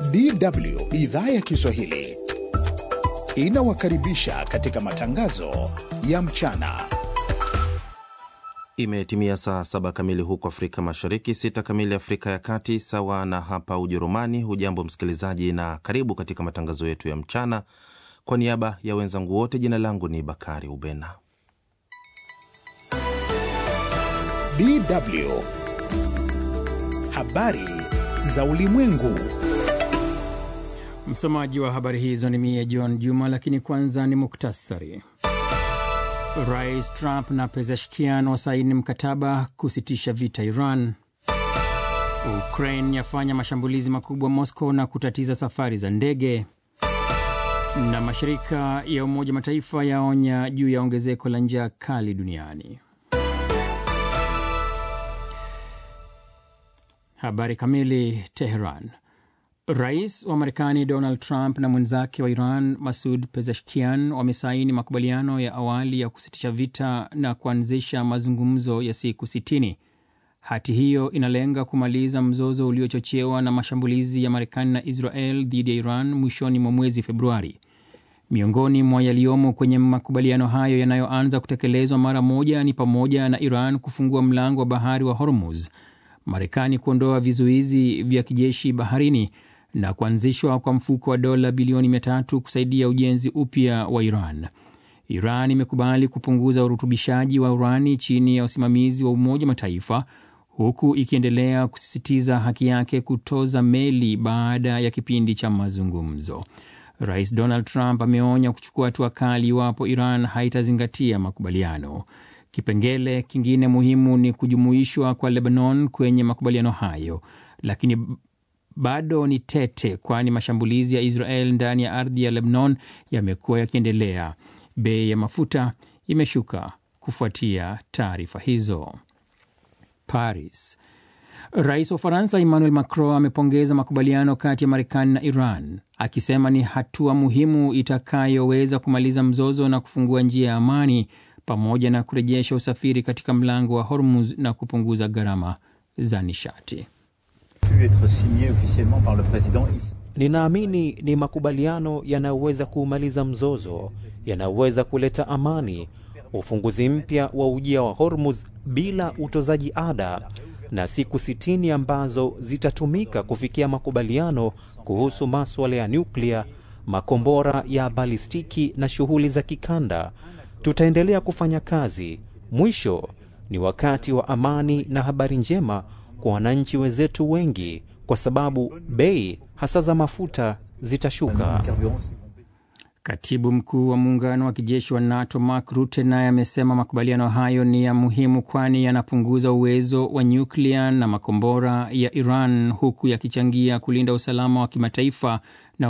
DW idhaa ya Kiswahili inawakaribisha katika matangazo ya mchana. Imetimia saa saba kamili huko Afrika Mashariki, sita kamili Afrika ya Kati, sawa na hapa Ujerumani. Hujambo msikilizaji, na karibu katika matangazo yetu ya mchana. Kwa niaba ya wenzangu wote, jina langu ni Bakari Ubena. DW habari za ulimwengu. Msomaji wa habari hizo ni mie John Juma, lakini kwanza ni muktasari. Rais Trump na Pezeshkian wasaini mkataba kusitisha vita Iran. Ukraine yafanya mashambulizi makubwa Moscow na kutatiza safari za ndege. Na mashirika ya Umoja Mataifa yaonya juu ya ongezeko la njaa kali duniani. Habari kamili. Teheran. Rais wa Marekani Donald Trump na mwenzake wa Iran Masud Pezeshkian wamesaini makubaliano ya awali ya kusitisha vita na kuanzisha mazungumzo ya siku 60. Hati hiyo inalenga kumaliza mzozo uliochochewa na mashambulizi ya Marekani na Israel dhidi ya Iran mwishoni mwa mwezi Februari. Miongoni mwa yaliyomo kwenye makubaliano hayo yanayoanza kutekelezwa mara moja ni pamoja na Iran kufungua mlango wa bahari wa Hormuz, Marekani kuondoa vizuizi vya kijeshi baharini na kuanzishwa kwa mfuko wa dola bilioni mia tatu kusaidia ujenzi upya wa Iran. Iran imekubali kupunguza urutubishaji wa urani chini ya usimamizi wa Umoja Mataifa, huku ikiendelea kusisitiza haki yake kutoza meli baada ya kipindi cha mazungumzo. Rais Donald Trump ameonya kuchukua hatua kali iwapo Iran haitazingatia makubaliano. Kipengele kingine muhimu ni kujumuishwa kwa Lebanon kwenye makubaliano hayo, lakini bado ni tete, kwani mashambulizi ya Israel ndani ya ardhi ya Lebanon yamekuwa yakiendelea. Bei ya mafuta imeshuka kufuatia taarifa hizo. Paris. Rais wa Ufaransa Emmanuel Macron amepongeza makubaliano kati ya Marekani na Iran akisema ni hatua muhimu itakayoweza kumaliza mzozo na kufungua njia ya amani pamoja na kurejesha usafiri katika mlango wa Hormuz na kupunguza gharama za nishati. Ninaamini ni makubaliano yanayoweza kuumaliza mzozo, yanayoweza kuleta amani, ufunguzi mpya wa ujia wa Hormuz bila utozaji ada, na siku sitini ambazo zitatumika kufikia makubaliano kuhusu maswala ya nyuklia, makombora ya balistiki na shughuli za kikanda. Tutaendelea kufanya kazi. Mwisho ni wakati wa amani na habari njema kwa wananchi wenzetu wengi, kwa sababu bei hasa za mafuta zitashuka. Katibu mkuu wa muungano wa kijeshi wa NATO Mark Rutte naye amesema makubaliano hayo ni ya muhimu, kwani yanapunguza uwezo wa nyuklia na makombora ya Iran huku yakichangia kulinda usalama wa kimataifa